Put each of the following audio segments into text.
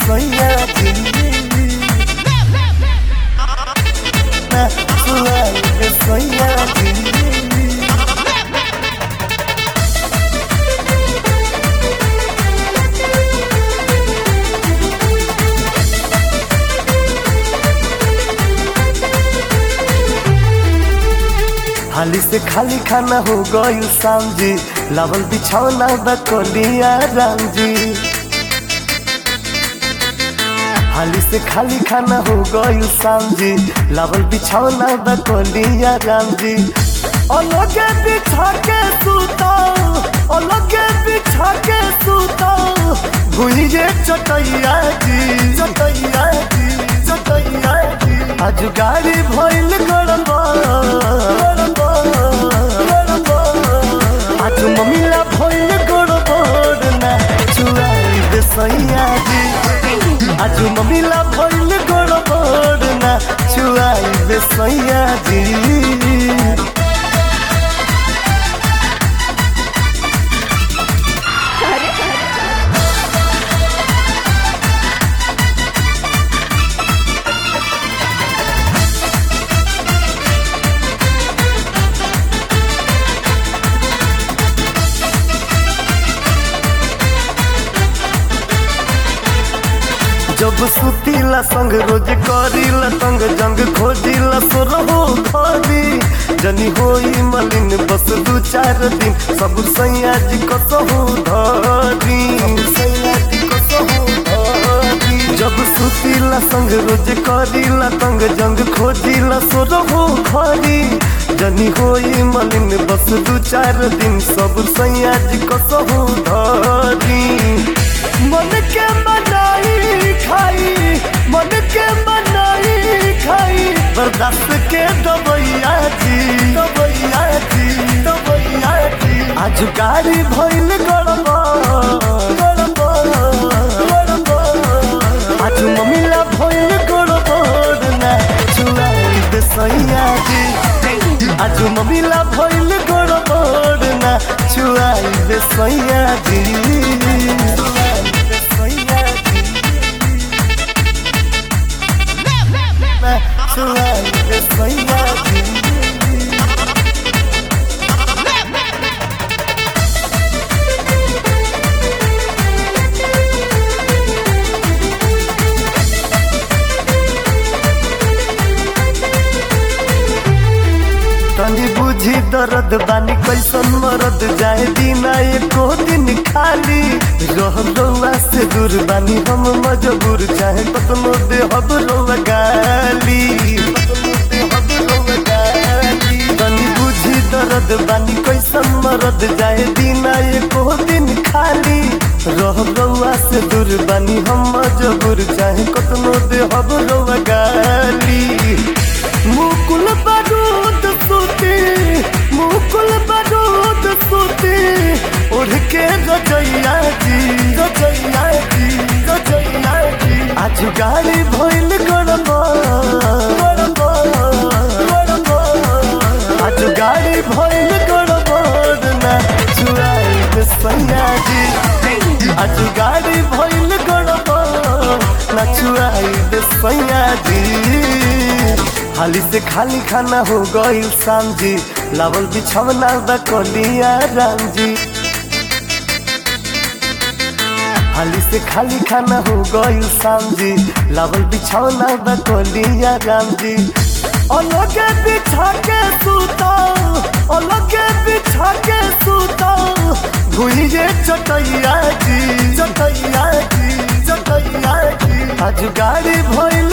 सैया जी ना छुआई सैया जी हाली से खाली खाना हो गई शाम जी लावल बिछौना बकोलिया राम जी हाली से खाली खाना हो गई शाम जी लावल बिछौना बकोलिया राम जी अलगे बिछा के सूता अलगे बिछा के सूता भूलिए चटैया जी चटैया जी चटैया जी आज गाड़ी भइल गड़बड़ आज मम्मीला भइल गड़बड़ ना चुराई दे सैया जी आज मम्मीला भइल गड़बड़ ना चुराई दे सैया जी जब सुतीला संग रोज करीला संग जंग खोजीला सोरहो खरी जनी होई मलिन बस दू चार दिन सब सैया जी कसहु धरी सैया जी कसहु धरी जब सुतीला संग रोज करीला संग जंग खोजीला सोरहो खरी जनी होई मलिन बस दू चार दिन सब सैया जी कसहु धरी मन के मनाई खाई मन के मनाई खाई बर्दाश्त के दबैया जी दबैया जी दबैया जी आज गाड़ी भइल गड़बड़ आज मम्मीला भइल गड़बड़ ना चुराई दे सैया जी आज मम्मीला भइल गड़बड़ ना चुराई दे सैया जी चुराई दे सैया जी तनी बुझी दर्द बानी कैसन मरद जाए दिना एको दिन खाली रह रौआ से दूर बानी हम मजबूर चाहे कतनो दे हब रौआ गाली कतनो दे हब रौआ गाली। तनी बुझी दर्द बानी कैसन मरद जाए दिना एको दिन खाली रह रौआ से दूर बानी हम मजबूर चाहे कतनो दे हब रौआ गाली मुकुल बारूद सूती मुकुल बारूद सूती उड़ के रजैया जी रजैया जी रजैया जी आज गाड़ी भइल गड़बड़ आज गाड़ी भइल गड़बड़ ना चुराई दे सैया जी आज गाड़ी भइल गड़बड़ ना चुराई दे सैया जी हाली से खाली खाना हो गई शाम जी लावल बिछवना बकोलिया राम जी हाली से खाली खाना हो गई शाम जी लावल बिछवना बकोलिया राम जी अलगे बिछा के सूता अलगे बिछा के सूता भूलिए चटैया जी चटैया जी चटैया जी आज गाड़ी भइल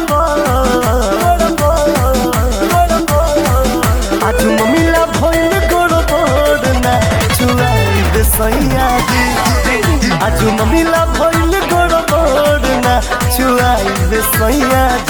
आज मम्मीला भइल गड़बड़ ना चुराई दे सैया जी आज मम्मीला भइल गड़बड़ ना चुराई दे सैया